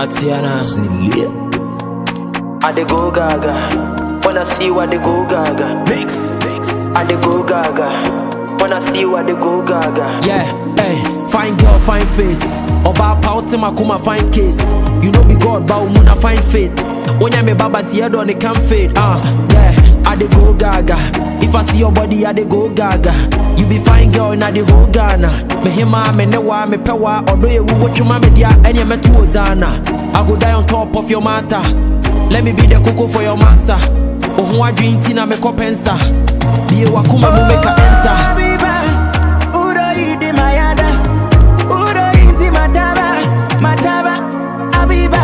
Watiana. I dey go gaga. Wanna see what they go gaga. Mix. I dey go gaga. Wanna see what they go gaga. Yeah, hey, fine girl, fine face. Oba pauti makuma fine case. You know be God, but umuna fine faith. Onya me baba tiyedo on the can fade. Ah, yeah, I dey go gaga. If I see your body, I dey go gaga. You be fine girl, na the whole Ghana. Me hima, me newa, me pewa. Odo ye wu chuma me dia, enye me tu ozana. I go die on top of your matter. Let me be the cocoa for your massa. Ohun adwin ti na me kopensa. Biye wakuma mu make a enter. Abiba, Udo idi mayada, Udo inti mataba, mataba, Abiba,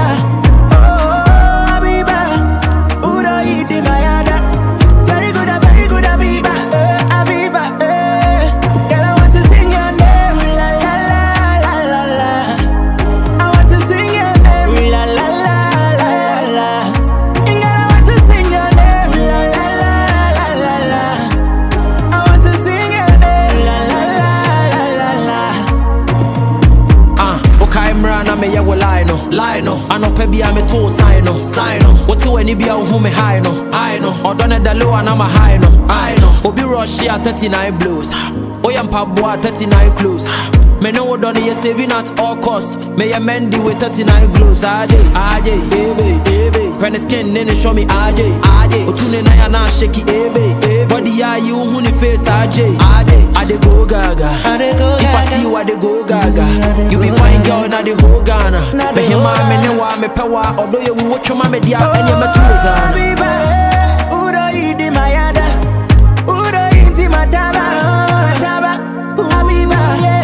oh Abiba, Udo idi mayada, very good, very good Abiba, eh, Abiba, eh. Girl, I want to sing your name, la la la la la la. I want to sing your name, la la la la la la. Girl, I want to sing your name, la la la la la la. I want to sing your name, la la la la la la. Ah, okay, mra na me ye wo lie no, lie no. Anɔpɛ bi a me to sign no, sign no. Wote w'ani bi a wo hu me high no, high no. Ɔdɔ ne da low and I'm a high no, high no. Obi rush ya 39 blows. Oya mpaboa 39 close. Me know what done you saving at all cost. Me a Mendy with 39 glows. AJ, AJ, ebe, ebe. When the skin then show me AJ, AJ. Otune na ya na shaky ebe, ebe. Body ya you hu ni face AJ, AJ. I dey go gaga. I dey go If I gaga. see you, I dey go gaga. You be fine girl na the whole Ghana. Na the Me hima whole me ne wa me pewa. Odo ye wu chuma me dia enye me tu zana. Abiba, Udo idi mayada, Udo inti mataba, mataba, Abiba,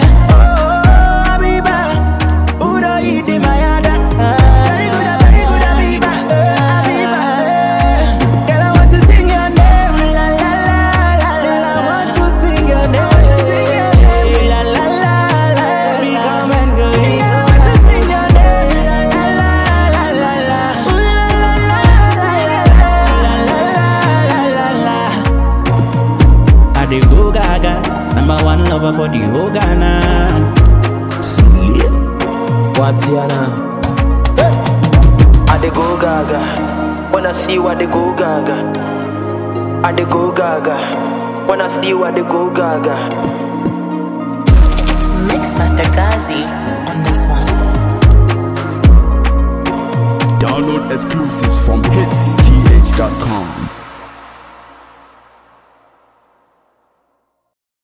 oh Abiba, Udo idi mayada, very good, very good Abiba, eh, Abiba, eh. Girl, I want to sing your name, la la la la la. I want to sing your name, la la la la. Come and go, girl, I want to sing your name, la la la la la la. Ooh la la la, sing it, la la la la la la. I dey go gaga, number one lover for the whole Ghana. Watiana. I dey go gaga. Wanna see what they go gaga. I dey go gaga. Wanna see what they go gaga. It's Mix Master Gazi on this one. Download exclusives from hitsgh.com.